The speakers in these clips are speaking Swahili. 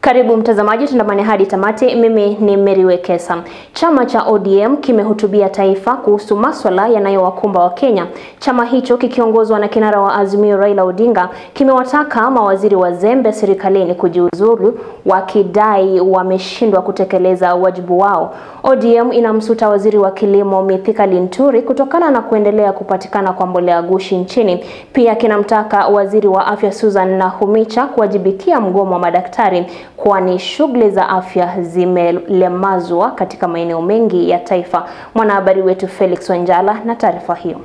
Karibu mtazamaji, tundamane hadi tamati. Mimi ni Mary Wekesa. Chama cha ODM kimehutubia taifa kuhusu maswala yanayowakumba Wakenya. Chama hicho kikiongozwa na kinara wa Azimio Raila Odinga kimewataka mawaziri wazembe serikalini kujiuzulu, wakidai wameshindwa kutekeleza wajibu wao. ODM inamsuta waziri wa kilimo Mithika Linturi kutokana na kuendelea kupatikana kwa mbolea gushi nchini. Pia kinamtaka waziri wa afya Susan Nakhumicha kuwajibikia mgomo wa madaktari kwani shughuli za afya zimelemazwa katika maeneo mengi ya taifa. Mwanahabari wetu Felix Wanjala na taarifa hiyo.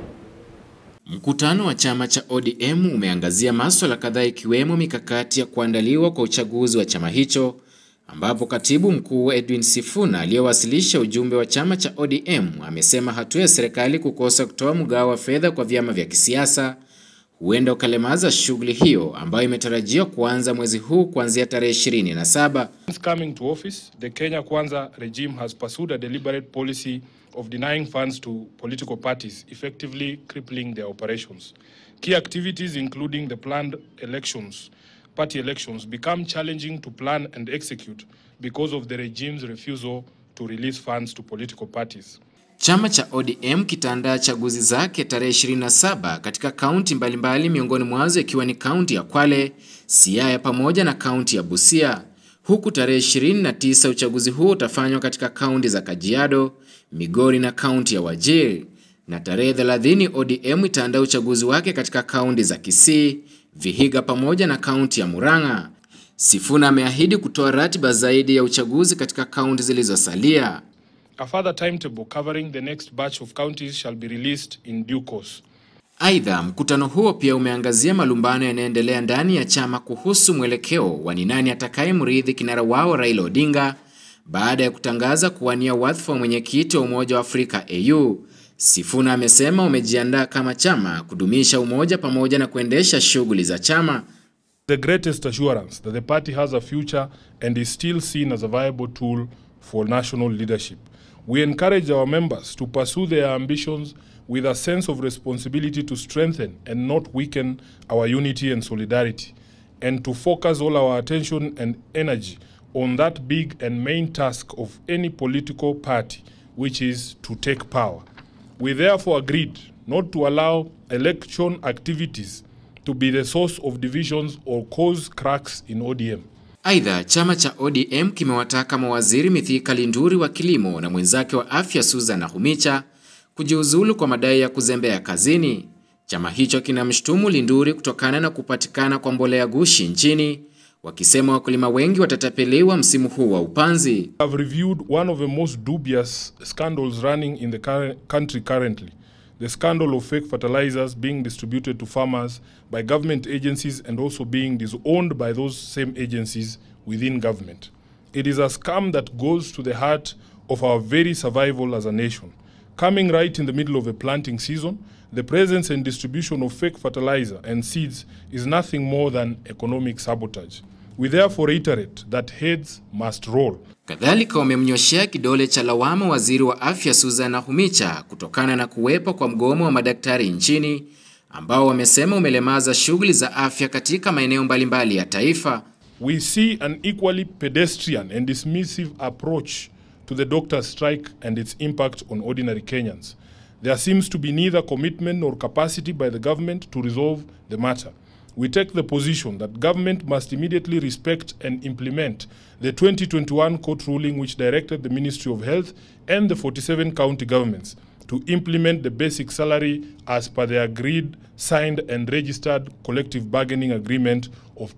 Mkutano wa chama cha ODM umeangazia masuala kadhaa ikiwemo mikakati ya kuandaliwa kwa uchaguzi wa chama hicho ambapo katibu mkuu Edwin Sifuna aliyewasilisha ujumbe wa chama cha ODM amesema hatua ya serikali kukosa kutoa mgao wa fedha kwa vyama vya kisiasa huenda ukalemaza shughuli hiyo ambayo imetarajiwa kuanza mwezi huu kuanzia tarehe 27. Since coming to office, the Kenya Kwanza regime has pursued a deliberate policy of denying funds to political parties, effectively crippling their operations. Key activities, including the planned elections, party elections, become challenging to plan and execute because of the regime's refusal to release funds to political parties. Chama cha ODM kitaandaa chaguzi zake tarehe 27 katika kaunti mbalimbali, miongoni mwazo ikiwa ni kaunti ya Kwale, Siaya pamoja na kaunti ya Busia, huku tarehe 29 uchaguzi huo utafanywa katika kaunti za Kajiado, Migori na kaunti ya Wajir, na tarehe 30 ODM itaandaa uchaguzi wake katika kaunti za Kisii, Vihiga pamoja na kaunti ya Murang'a. Sifuna ameahidi kutoa ratiba zaidi ya uchaguzi katika kaunti zilizosalia. A further timetable covering the next batch of counties shall be released in due course. Aidha, mkutano huo pia umeangazia malumbano yanayoendelea ndani ya chama kuhusu mwelekeo wa ni nani atakayemrithi kinara wao Raila Odinga baada ya kutangaza kuwania wadhifa wa mwenyekiti wa Umoja wa Afrika AU. Sifuna amesema wamejiandaa kama chama kudumisha umoja pamoja na kuendesha shughuli za chama. The greatest assurance that the party has a future and is still seen as a viable tool for national leadership. We encourage our members to pursue their ambitions with a sense of responsibility to strengthen and not weaken our unity and solidarity, and to focus all our attention and energy on that big and main task of any political party, which is to take power. We therefore agreed not to allow election activities to be the source of divisions or cause cracks in ODM. Aidha, chama cha ODM kimewataka mawaziri Mithika Linturi wa kilimo na mwenzake wa afya Susan Nakhumicha kujiuzulu kwa madai ya kuzembea kazini. Chama hicho kinamshutumu Linturi kutokana na kupatikana kwa mbolea gushi nchini, wakisema wakulima wengi watatapeliwa msimu huu wa upanzi. have reviewed one of the most dubious scandals running in the current country currently the scandal of fake fertilizers being distributed to farmers by government agencies and also being disowned by those same agencies within government. It is a scam that goes to the heart of our very survival as a nation. Coming right in the middle of a planting season, the presence and distribution of fake fertilizer and seeds is nothing more than economic sabotage. We therefore reiterate that heads must roll. Kadhalika wamemnyoshea kidole cha lawama waziri wa afya Susan Nakhumicha kutokana na kuwepo kwa mgomo wa madaktari nchini ambao wamesema umelemaza shughuli za afya katika maeneo mbalimbali ya taifa. We see an equally pedestrian and dismissive approach to the doctor's strike and its impact on ordinary Kenyans. There seems to be neither commitment nor capacity by the government to resolve the matter. We take the position that government must immediately respect and implement the 2021 court ruling which directed the Ministry of Health and the 47 county governments to implement the basic salary as per the agreed, signed and registered collective bargaining agreement of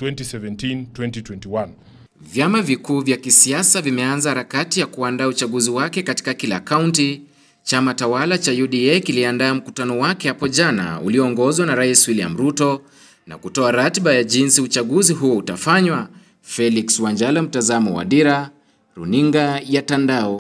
2017-2021. Vyama vikuu vya kisiasa vimeanza harakati ya kuandaa uchaguzi wake katika kila kaunti. Chama tawala cha UDA kiliandaa mkutano wake hapo jana ulioongozwa na Rais William Ruto na kutoa ratiba ya jinsi uchaguzi huo utafanywa. Felix Wanjala, mtazamo wa Dira, Runinga ya Tandao.